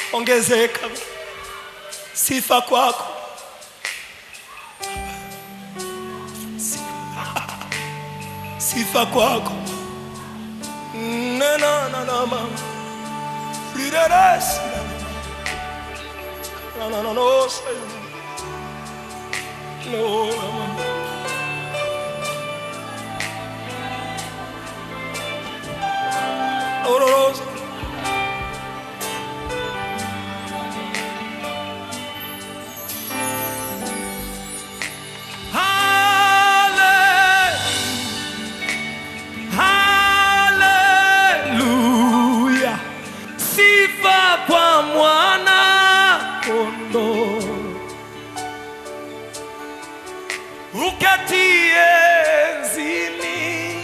ongezeka. Sifa kwako. Sifa kwako. Nena na na ma. Rireres. Na na na no. say. No. mama. No, no, no. Haleluya, sifa kwa mwana kondoo uketie enzini,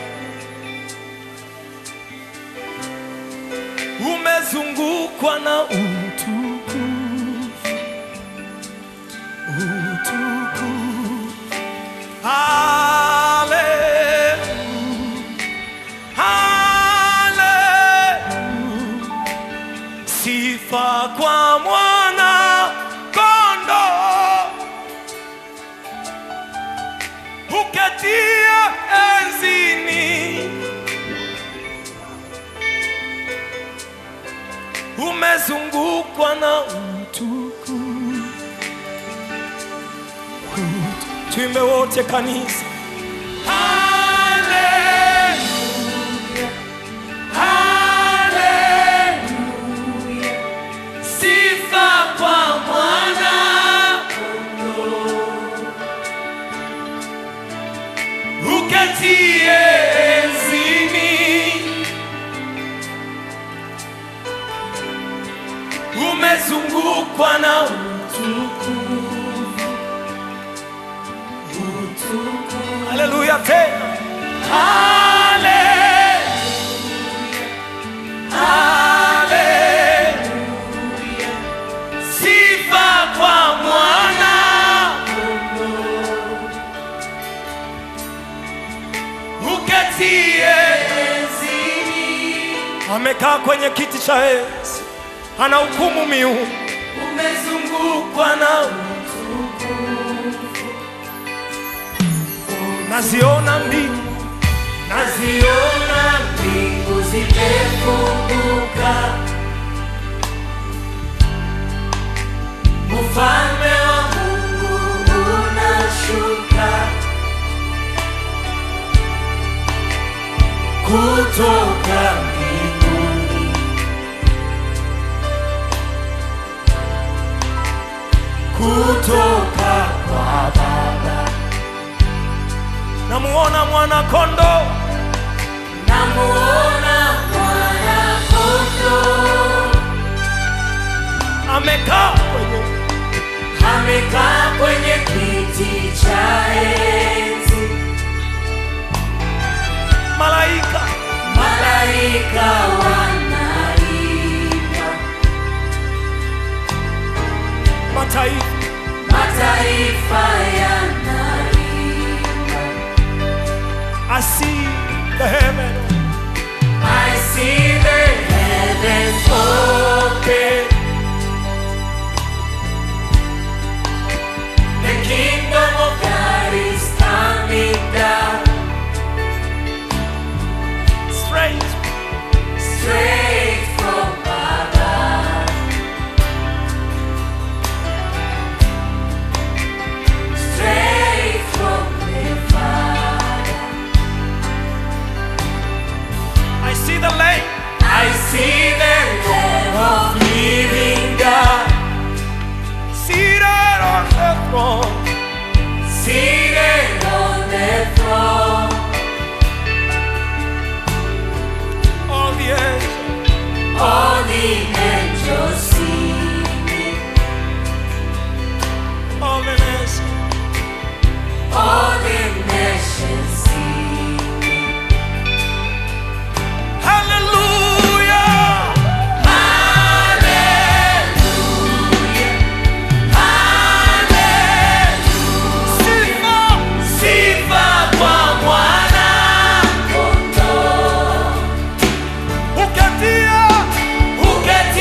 umezungukwa na utukufu, utukufu. Haleluya. Haleluya. Sifa kwa mwana kondo uketia enzini, umezungukwa na utukufu. Tuimbe wote kanisa. Haleluya. Haleluya. Sifa kwa mwana kondoo. Uketie enzini. Umezungukwa na utukufu. Utukufu. Haleluya tena. Haleluya. Haleluya. Sifa kwa mwana kondoo. Uketie enzini. Amekaa kwenye kiti cha enzi, ana hukumu miungu, umezungukwa na utukufu. Naziona mbingu, naziona mbingu zimefunguka, ufalme wa Mungu unashuka kutoka mbinguni, kutoka kwa Baba. Namuona mwana kondo, Namuona mwana kondoo amekaa kwenye amekaa kwenye kiti cha enzi, malaika, malaika wanaimba, mataifa mataifa yanaimba. I see the heaven I see the heavens open, the kingdom of God is coming down. straight Straight from above, straight from the Father. I see the lake I see the Lamb of living God seated on the throne. seated on the throne. All the angels, All the angels singing, all the nations, all the nations singing. hallelujah. Hallelujah, hallelujah. Sifa, Sifa kwa mwana kondoo. uketia, Uketie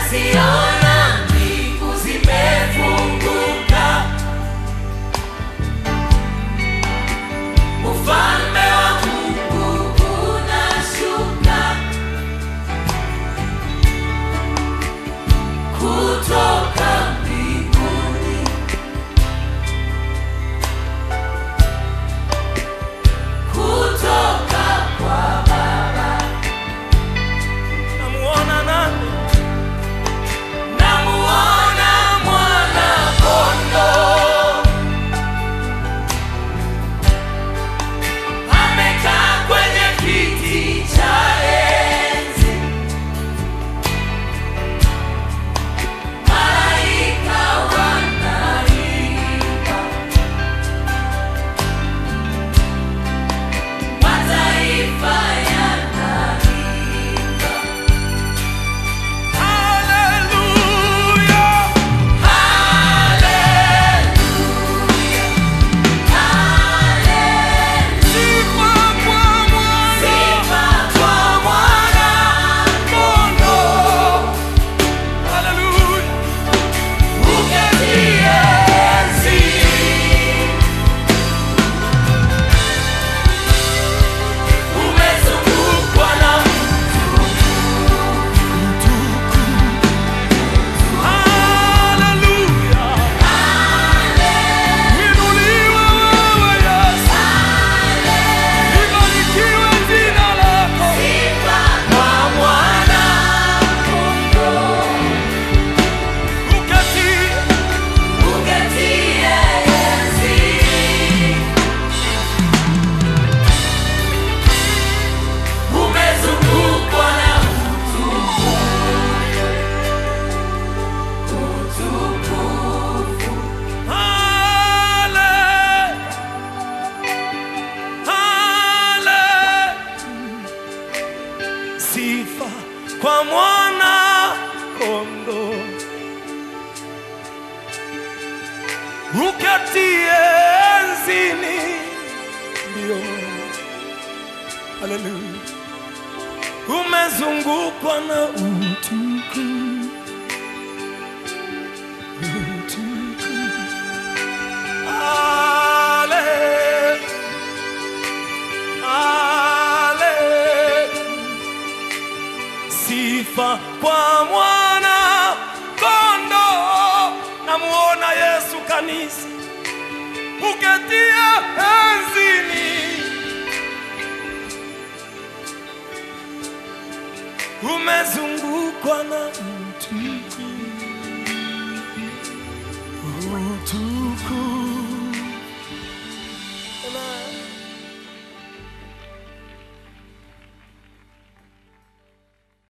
naziona mbingu zimefunguka, ufalme wa Mungu unashuka kutoka mbinguni. Kutoka kwa Baba. namuona nani Namuona mwana-kondoo amekaa kwenye kiti cha enzi, malaika wanaimba, mataifa yanaimba. haleluya sifa kwa mwana kondoo haleluya haleluya inuliwe wewe Yesu libarikiwe jina lako uketie Umezungukwa na hale hale sifa kwa mwana kondo uketie enzini ndio haleluya umezungukwa na utuku utuku ale ale sifa kwa mwana kondo namuona yesu kanisa uketia enzini umezungukwa na utuku utuku